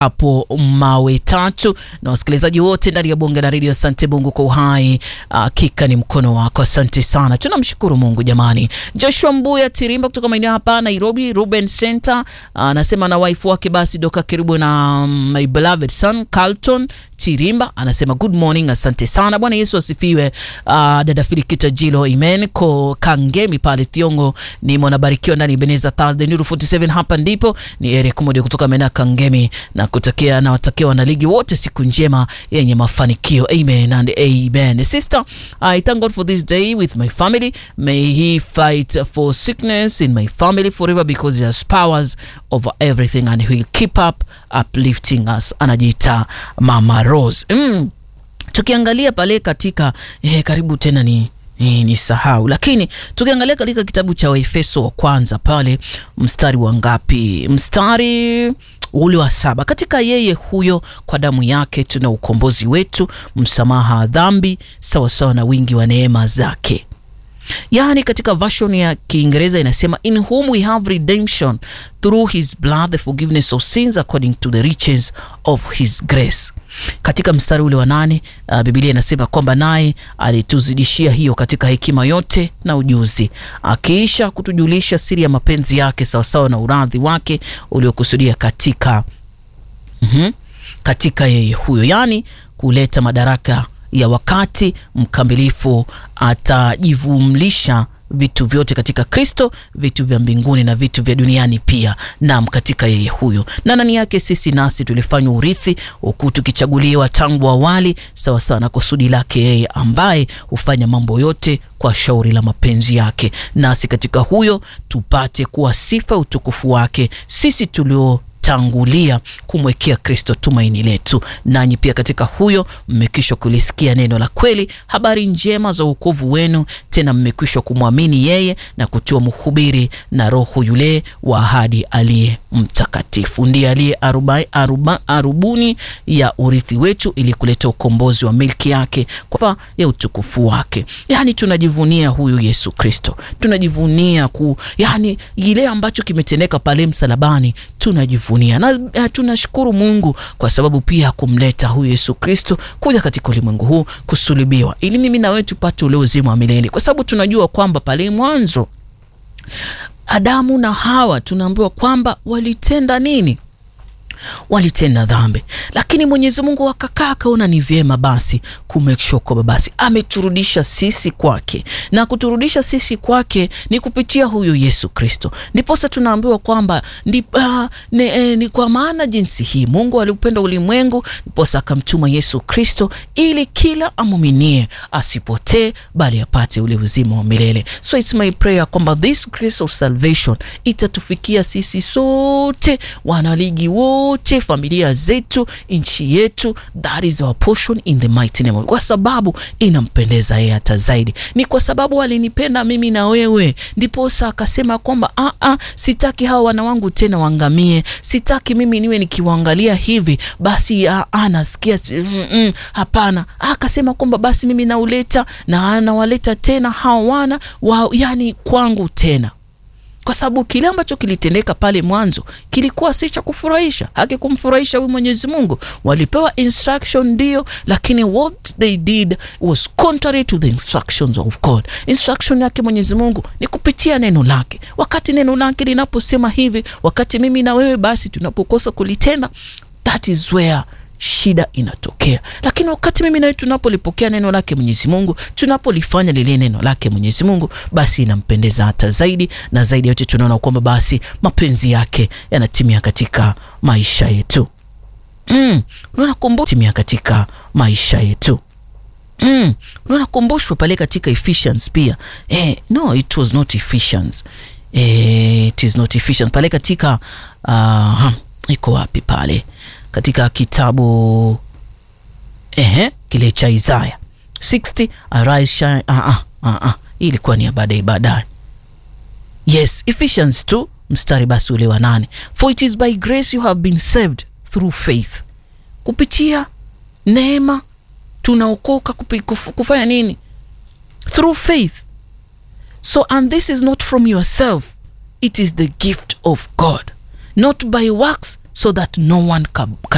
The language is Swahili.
hapo mawe tatu na wasikilizaji wote ndani ya bonge la redio. Asante Mungu kwa uhai, hakika ni mkono wako. Asante sana, tunamshukuru Mungu jamani. Joshua Mbuya Tirimba kutoka maeneo hapa Nairobi, Ruben Center anasema na wife wake basi doka karibu na my beloved son Carlton Chirimba anasema good morning, asante sana. Bwana Yesu asifiwe. Uh, dada Filikita Jilo amen ko Kangemi pale Thiongo ni mwanabarikiwa ndani Beneza Thursday Nuru 47 hapa ndipo ni Eric Mudi kutoka Mena Kangemi na kutakia na watakia wanaligi wote siku njema yenye mafanikio amen and amen. Sister, I thank God for this day with my family. May he fight for sickness in my family forever because he has powers over everything and he will keep up uplifting us. Anajiita Mama Rose. Mm. Tukiangalia pale katika eh, karibu tena ni ni, ni sahau lakini tukiangalia katika kitabu cha Waefeso wa kwanza pale mstari wa ngapi? Mstari ule wa saba. Katika yeye huyo kwa damu yake tuna ukombozi wetu, msamaha wa dhambi sawasawa na wingi wa neema zake. Yaani katika version ya Kiingereza inasema in whom we have redemption through his blood the forgiveness of sins according to the riches of his grace. Katika mstari ule wa nane uh, Biblia inasema kwamba naye alituzidishia hiyo katika hekima yote na ujuzi, akiisha kutujulisha siri ya mapenzi yake sawasawa na uradhi wake uliokusudia katika mm -hmm, katika yeye huyo, yaani kuleta madaraka ya wakati mkamilifu atajivumlisha vitu vyote katika Kristo, vitu vya mbinguni na vitu vya duniani pia, nam katika yeye huyo. Na ndani yake sisi nasi tulifanywa urithi, huku tukichaguliwa tangu awali sawasawa na kusudi lake yeye, ambaye hufanya mambo yote kwa shauri la mapenzi yake, nasi katika huyo tupate kuwa sifa utukufu wake, sisi tulio tangulia kumwekea Kristo tumaini letu. Nanyi pia katika huyo mmekwisha kulisikia neno la kweli, habari njema za wokovu wenu, tena mmekwisha kumwamini yeye na kutiwa mhubiri na Roho yule wa ahadi aliye mtakatifu, ndiye aliye aruba, aruba, arubuni ya urithi wetu, ili kuleta ukombozi wa milki yake kwa ya utukufu wake. Yani tunajivunia huyu Yesu Kristo, tunajivunia ku, yani ile ambacho kimetendeka pale msalabani tunajivunia na uh, tunashukuru Mungu kwa sababu pia kumleta huyu Yesu Kristo kuja katika ulimwengu huu kusulubiwa, ili mimi na wewe tupate ule uzima wa milele, kwa sababu tunajua kwamba pale mwanzo Adamu na Hawa tunaambiwa kwamba walitenda nini? Walitenda dhambi, lakini Mwenyezi Mungu akakaa akaona ni vyema basi kumake sure kwamba basi ameturudisha sisi kwake, na kuturudisha sisi kwake ni kupitia huyu Yesu Kristo. Ndiposa tunaambiwa kwamba ni, uh, ni, eh, ni kwa maana jinsi hii Mungu aliupenda ulimwengu, ndiposa akamtuma Yesu Kristo ili kila amuminie asipotee, bali apate ule uzima wa milele. So it's my prayer kwamba this grace of salvation itatufikia sisi sote wanaligi wote wote familia zetu, nchi yetu, that is our portion in the mighty name, kwa sababu inampendeza yeye hata zaidi. Ni kwa sababu alinipenda mimi na wewe, ndiposa akasema kwamba a a, sitaki hawa wana wangu tena waangamie, sitaki mimi niwe nikiwaangalia hivi basi a a, nasikia mm, mm, hapana. Akasema kwamba basi mimi nauleta na anawaleta tena hawa wana wa, yani kwangu tena kwa sababu kile ambacho kilitendeka pale mwanzo kilikuwa si cha kufurahisha, hakikumfurahisha huyu Mwenyezi Mungu. Walipewa instruction ndio, lakini what they did was contrary to the instructions of God. Instruction yake Mwenyezi Mungu ni kupitia neno lake. Wakati neno lake linaposema hivi, wakati mimi na wewe basi tunapokosa kulitenda, that is where shida inatokea. Lakini wakati mimi nawe tunapolipokea neno lake Mwenyezi Mungu, tunapolifanya lile neno lake Mwenyezi Mungu, basi inampendeza hata zaidi, na zaidi yote tunaona kwamba basi mapenzi yake yanatimia katika maisha yetu. Mm, unakumbuka timia katika maisha yetu. Mm, unakumbushwa pale katika Ephesians pia. Eh, no it was not Ephesians. Eh, it is not Ephesians. Pale katika uh, iko wapi pale? katika kitabu ehe, kile cha Isaya 60 arise shine. Ah, ah, ah, ah. Hii ilikuwa ni ya baadaye baadaye. Yes, Ephesians 2 mstari basi ule wa nane, for it is by grace you have been saved through faith, kupitia neema tunaokoka. Kufanya nini? Through faith. So and this is not from yourself, it is the gift of God not by works so that no one can